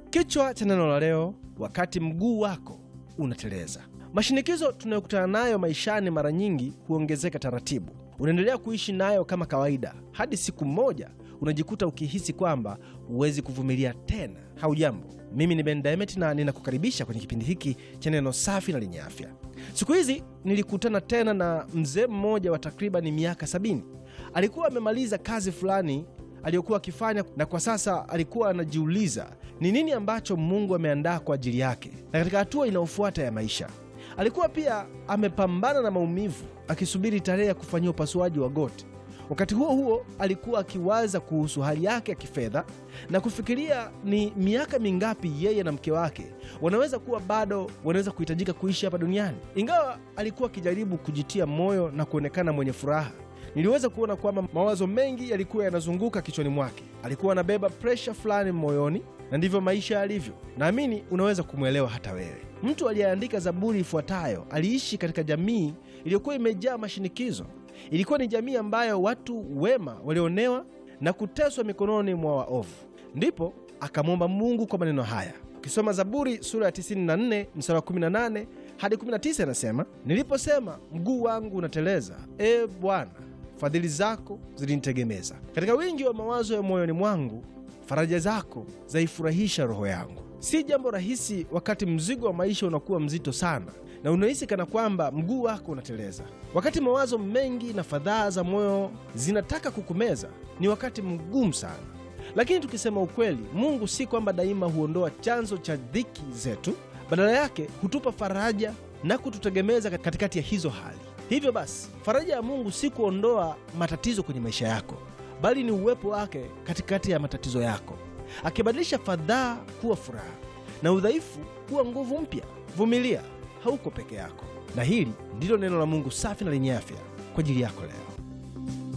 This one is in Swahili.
Kichwa cha neno la leo, wakati mguu wako unateleza. Mashinikizo tunayokutana nayo maishani mara nyingi huongezeka taratibu. Unaendelea kuishi nayo kama kawaida hadi siku moja unajikuta ukihisi kwamba huwezi kuvumilia tena. Haujambo, mimi ni Ben Diamond na ninakukaribisha kwenye kipindi hiki cha neno safi na lenye afya. Siku hizi nilikutana tena na mzee mmoja wa takribani miaka sabini. Alikuwa amemaliza kazi fulani aliyokuwa akifanya na kwa sasa alikuwa anajiuliza ni nini ambacho Mungu ameandaa kwa ajili yake na katika hatua inayofuata ya maisha. Alikuwa pia amepambana na maumivu akisubiri tarehe ya kufanyia upasuaji wa goti. Wakati huo huo, alikuwa akiwaza kuhusu hali yake ya kifedha na kufikiria ni miaka mingapi yeye na mke wake wanaweza kuwa bado wanaweza kuhitajika kuishi hapa duniani. Ingawa alikuwa akijaribu kujitia moyo na kuonekana mwenye furaha, niliweza kuona kwamba mawazo mengi yalikuwa yanazunguka kichwani mwake. Alikuwa anabeba presha fulani moyoni, na ndivyo maisha yalivyo. Naamini unaweza kumwelewa hata wewe. Mtu aliyeandika Zaburi ifuatayo aliishi katika jamii iliyokuwa imejaa mashinikizo. Ilikuwa ni jamii ambayo watu wema walionewa na kuteswa mikononi mwa waovu. Ndipo akamwomba Mungu kwa maneno haya. Ukisoma Zaburi sura ya 94 mstari wa 18 hadi 19, anasema niliposema mguu wangu unateleza, e Bwana, fadhili zako zilinitegemeza. Katika wingi wa mawazo ya moyoni mwangu, faraja zako zaifurahisha roho yangu. Si jambo rahisi wakati mzigo wa maisha unakuwa mzito sana na unahisi kana kwamba mguu wako unateleza. Wakati mawazo mengi na fadhaa za moyo zinataka kukumeza, ni wakati mgumu sana. Lakini tukisema ukweli, Mungu si kwamba daima huondoa chanzo cha dhiki zetu. Badala yake hutupa faraja na kututegemeza katikati ya hizo hali. Hivyo basi, faraja ya Mungu si kuondoa matatizo kwenye maisha yako, bali ni uwepo wake katikati ya matatizo yako, akibadilisha fadhaa kuwa furaha na udhaifu kuwa nguvu mpya. Vumilia, hauko peke yako. Na hili ndilo neno la Mungu safi na lenye afya kwa ajili yako leo.